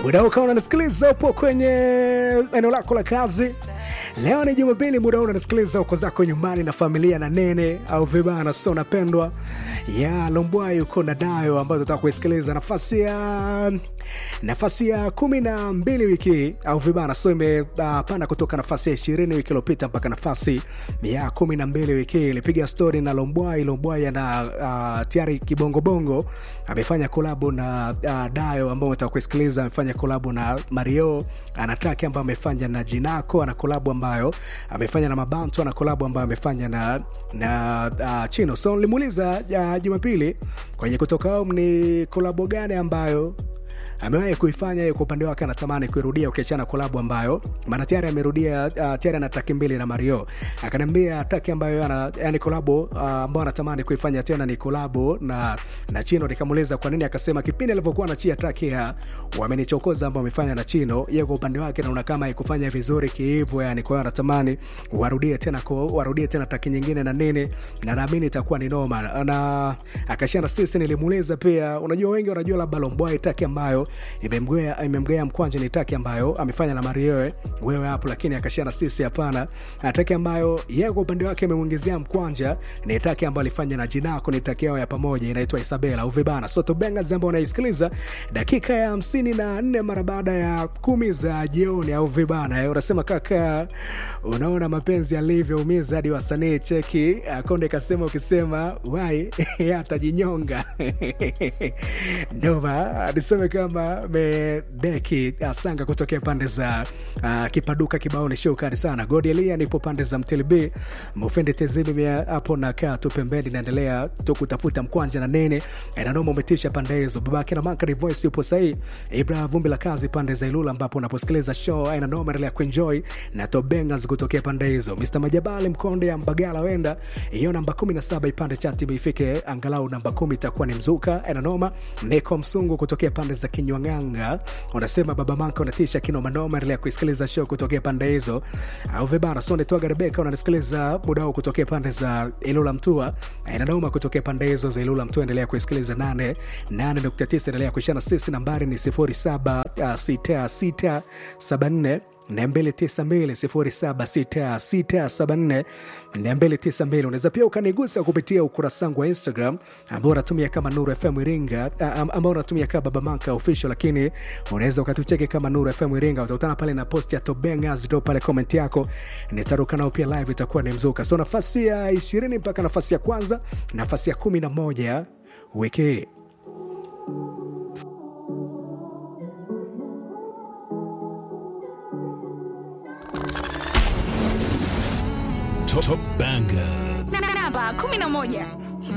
muda huu kama unanisikiliza upo kwenye eneo lako la kazi leo ni jumapili muda huu unanisikiliza uko zako nyumbani na familia na nene au vibana so napendwa ya lombwai uko na dayo ambayo tutaka kuisikiliza nafasi ya nafasi ya kumi na mbili wiki hii, au vibana so imepanda uh, kutoka nafasi ya ishirini wiki iliyopita mpaka nafasi ya kumi na mbili wiki hii. ilipiga stori na lombwai lombwai ana uh, tayari kibongobongo amefanya kolabo na uh, dayo ambao umetaka kuisikiliza amefanya kolabo na mario anataki ambayo amefanya na jinako ana kolabo ambayo amefanya na mabantu ana kolabo ambayo amefanya na na uh, chino so nilimuuliza uh, jumapili kwenye kutoka home ni kolabo gani ambayo amewahi kuifanya yeye kwa upande wake anatamani kuirudia ukiachana kolabo ambayo maana tayari amerudia uh, tayari ana taki mbili na mario akaniambia taki ambayo ana yani kolabo uh, ambayo anatamani kuifanya tena ni kolabo na na chino nikamuuliza kwa nini akasema kipindi alivyokuwa anachia taki ya wamenichokoza ambao amefanya na chino yeye kwa upande wake naona kama ikufanya vizuri kiivo yani kwa hiyo anatamani warudie tena ko warudie tena taki nyingine na nini na naamini itakuwa ni noma na akashana sisi nilimuuliza pia unajua wengi wanajua labda lombwai taki ambayo imemgea imemgea mkwanja ni taki ambayo amefanya na marioe wewe hapo lakini akashia na sisi hapana taki ambayo yeye kwa upande wake amemwingizia mkwanja ni taki ambayo alifanya na jinako ni taki yao ya pamoja inaitwa isabela uvibana soto bengas ambao unaisikiliza dakika ya hamsini na nne mara baada ya kumi za jioni au vibana unasema kaka unaona mapenzi yalivyoumiza hadi wasanii cheki konde kasema ukisema wai atajinyonga ndoma niseme kama medeki asanga kutokea pande za uh, kipaduka kibaoni shukani sana godielia nipo pande za mtlb mufendi tezimi hapo nakaa tu pembeni naendelea tu kutafuta mkwanja na nene nanoma umetisha pande hizo babake na mankari voice yupo sahii ibra vumbi la kazi pande za ilula ambapo unaposikiliza show aina noma endelea kuenjoy na tobengas kutokea pande hizo mr majabali mkonde ya mbagala wenda hiyo namba 17 ipande chati ifike angalau namba 10 itakuwa ni mzuka aina noma niko msungu kutokea pande za kinywanganga unasema baba manka unatisha kinomanoma endelea kuisikiliza show kutokea pande hizo au vibara sonde toga rebeka unanisikiliza muda huu kutokea pande za ilula mtua inanoma kutokea pande hizo za ilula mtua endelea kuisikiliza 8 8.9 endelea kuishana sisi nambari ni 076674 292 unaweza pia ukanigusa kupitia ukurasa wangu wa instagram ambao unatumia kama nuru fm iringa ambao unatumia kama baba manka official lakini unaweza ukatucheki kama nuru fm iringa utakutana pale na post ya tobengas ndo pale comment yako nitaruka nao pia live itakuwa ni mzuka so nafasi ya ishirini mpaka nafasi ya kwanza nafasi ya kumi na moja wiki hii Top Banger. namba 11